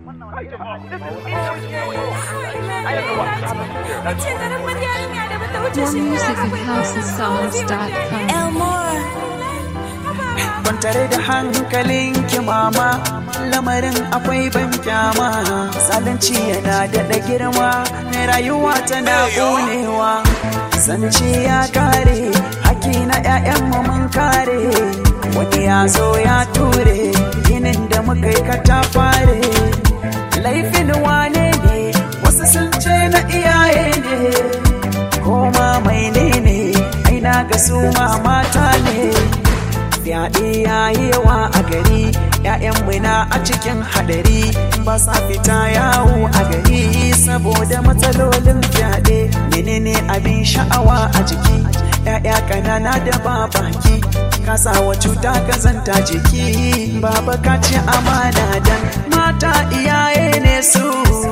More music at housesongs.com. Elmore. Kwantare da hankalin ki mama lamarin akwai ban kyama zalunci yana daɗa girma rayuwa tana ƙonewa zance ya kare haki na 'ya'yanmu mun kare wani ya zo ya ture ginin da muka yi katafare laifin wane ne wasu sun ce na iyaye ne koma mai ne ne aina ga su ma mata ne fyaɗe ya yi yawa a gari ‘ya'yanmu na a cikin haɗari ba sa fita yawo a gari saboda matsalolin fyaɗe menene abin sha'awa a jiki ‘ya'ya ƙanana da ba baki kasawa cuta kazanta jiki baba ka ci amana dan mata iyaye ne su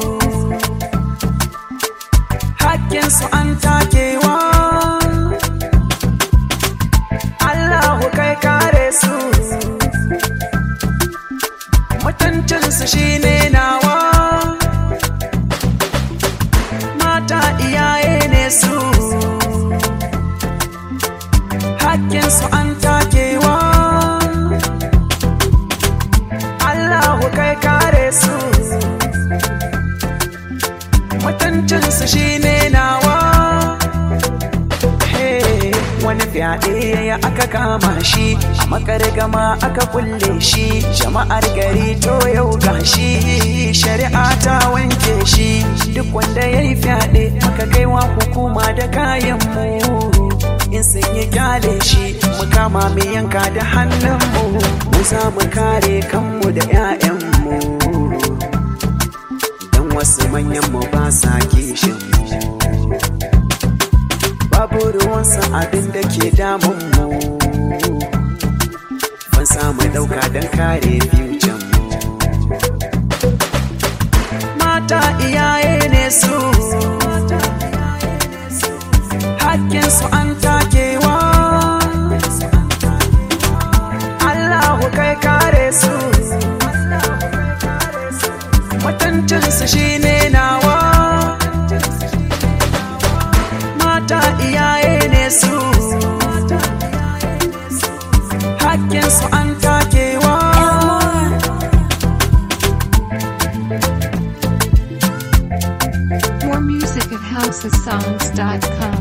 hakkinsu an takewa Allahu kai kare su mutuncinsu shine nawa mata iyaye ne su hakkinsu an takewa Allahu kai kare su mutuncinsu shine nawa Hey, wani fyaɗe ya aka kama shi a makargama aka kulle shi jama'ar gari to yau gashi shari'a ta wanke shi duk wanda ya yi fyaɗe aka kaiwa hukuma da kayan mu in sun yi kyale shi mu kama mai yanka da hannunmu mu za mu kare kanmu da 'ya'yanmu don wasu manyanmu ba sa kishin mu babu ruwansa abin da ke damun mu ban samu dauka don kare future mu mata iyaye ne su hakkinsu an takewa Allahu kai kare su mutuncinsu shine nawa mata iyaye ne su hakkinsu an takewa More music at housesongs.com.